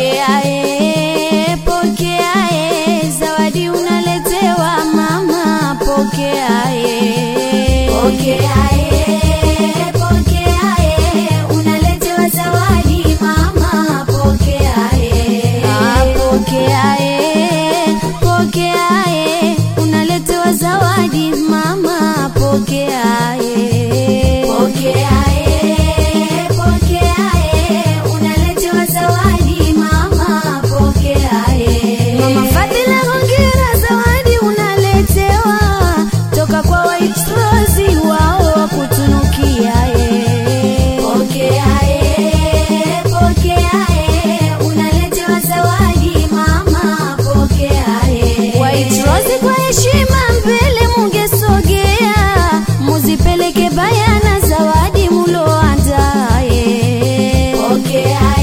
Pokea e, pokea e, zawadi unaletewa mama, pokea e. Pokea e, pokea e, unaletewa zawadi mama, pokea e. Ah, pokea e, pokea e, unaletewa zawadi mama, pokea e. Pokea e, pokea e, unaletewa zawadi mama, pokea e. Mama Fadhila, hongera, zawadi unaletewa toka kwa White Rose, wao wa kutunukia e. Pokea e, pokea e, unaletewa zawadi mama, pokea e. White Rose, kwa heshima mbele mungesogea, muzipeleke bayana zawadi muloandaa e. Pokea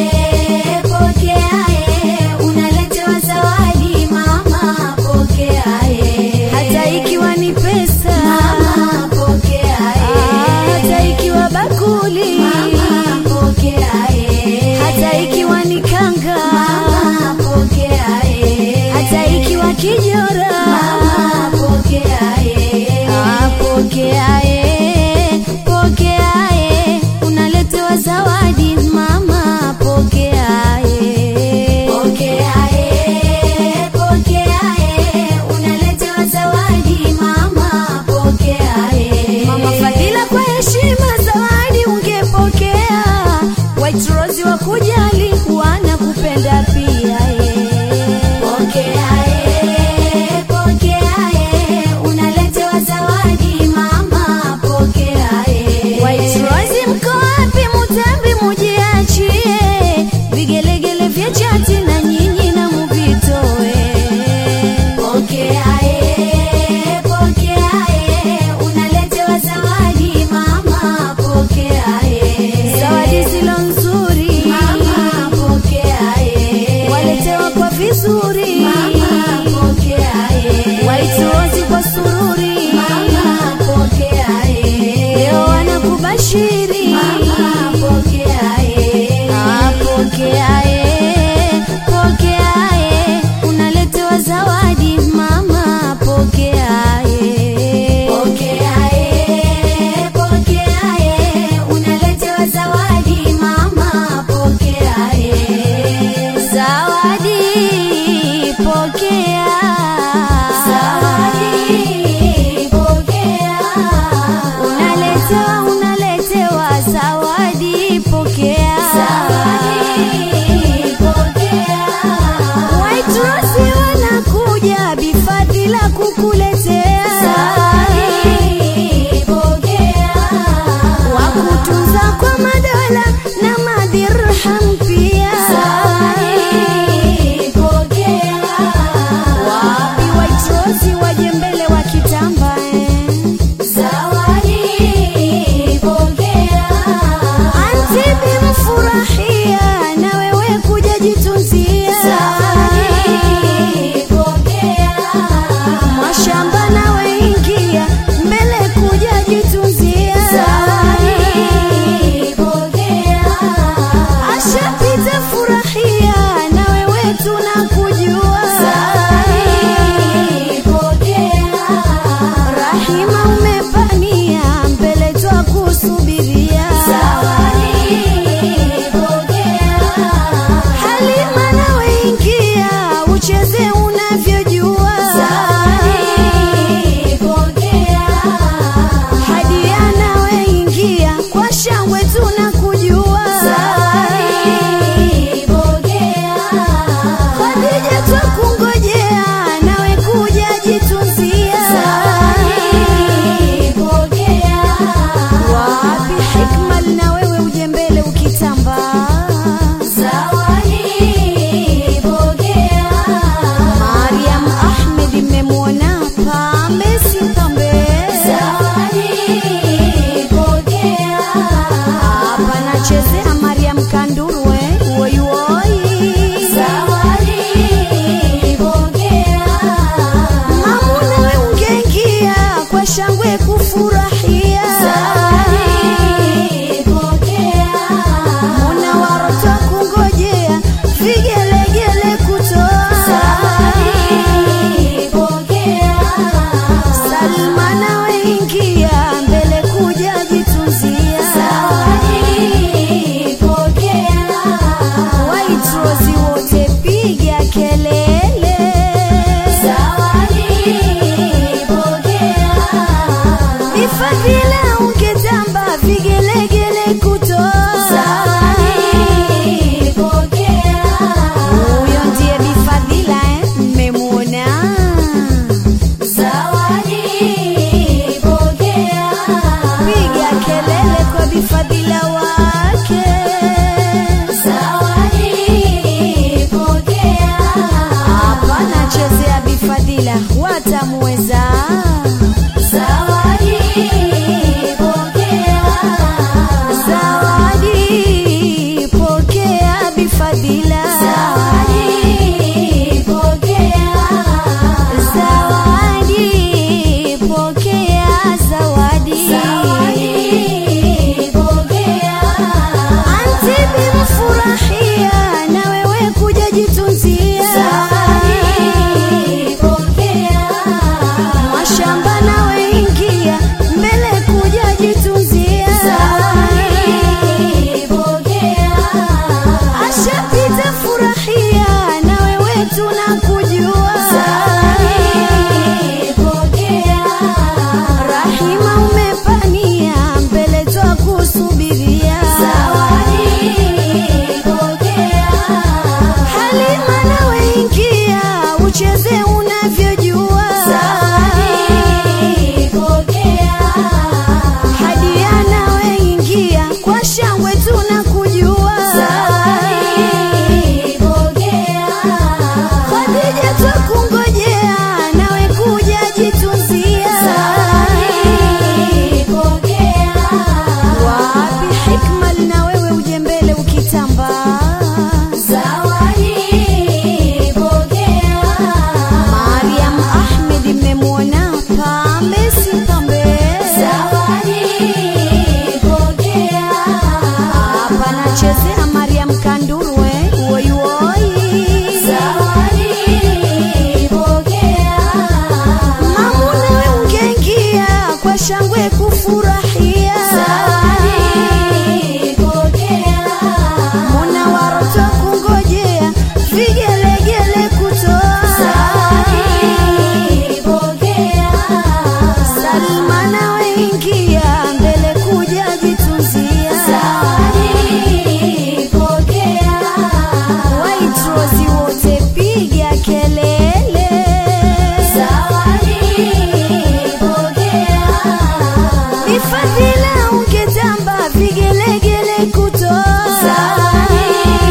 e, pokea e, unaletewa zawadi mama, pokea e. hata ikiwa ni pesa Mama, pokea Ah, e. hata ikiwa bakuli Mama, pokea e. hata ikiwa ni kanga Mama, pokea e. hata ikiwa kijora Mama, pokea e. Ah, pokea e, pokea e, unaletewa zawadi mama, pokea e. Pokea e, pokea e, unaletewa zawadi mama, pokea e. Mama Fadhila, kwa heshima zawadi ungepokea. White Rose wa kujali wanakupenda pia e. Pokea e, pokea e, unaletewa zawadi mama, pokea e. White Rose mko wapi? Mutambi mujiachie, vigelegele vya chati na nyinyi na muvitoe. Pokea e, pokea e, unaletewa zawadi mama, pokea e. Zawadi zilo nzuri Mama, pokea e. waletewa kwa vizuri, Mama, pokea e. White Rose kwa sururi, Mama, pokea e. leo wanakubashiri Mama, pokea e. Ah, pokea e, pokea e, unaletewa zawadi mama, pokea e. Pokea e, pokea e, unaletewa zawadi mama, pokea e. Zawadi pokea, Zawadi, pokea. unaletewa unaletewa zawadi pokea, Zawadi, pokea. White Rose wanakuja bifadhila kukuletea Zawadi, pokea. wakutunza kwa madola na madirham pia. Zawadi, pokea. Wapi White Rose waje mbele wa kitamba eh. Zawadi, pokea. Antibi mfurahia na wewe kuja jitunzia Zawadi, pokea. mashamba nawe ingia mbele kuja jitunzia Zawadi, pokea. Asha Bifadhila watamweza. Zawadi pokea. Zawadi pokea Bifadhila. Zawadi pokea. Zawadi pokea zawadi. Zawadi pokea. Anti bimfurahia na wewe kuja jitunzia. Zawadi pokea. Mashamba nawe ingia mbele kuja jitunzia. Zawadi pokea. Ashapita furahia na wewe tunakujua. Zawadi pokea. Rahima umepania mbele twakusubiria. Zawadi pokea. Halima nawe ingia ucheze unavyojua. Zawadi pokea. Hadia nawe ingia kwa shangwe tunakujua. Zawadi pokea. Khadija twakungojea nawe kuja jitunzia. Zawadi pokea. Wapi hikmal na wewe uje mbele ukitamba. Zawadi pokea. Mariam Ahmed mmemwona pambe si pambe. Zawadi pokea. Hapa nachezea Mariam Kandurwe woi woi. Zawadi pokea. Mamuna we ungeingia kwa shangwe kufurahia. Zawadi pokea. Muna waroto kungojea vigelegele kutoa. Zawadi pokea. Salma nawe ingia mbele kuja jitunzia. Zawadi pokea. Waitrozi wote piga kelele. Zawadi pokea. Bifadhila ungetamba vigelegele kutoa. Zawadi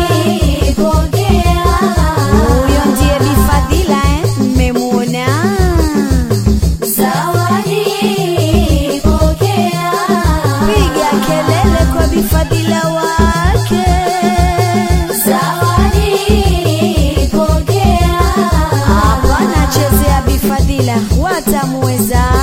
pokea. Huyo ndiye Bifadhila eh, mmemwona. Zawadi pokea. Piga kelele kwa Bifadhila wake. Zawadi pokea. Hapa nachezea Bifadhila watamweza.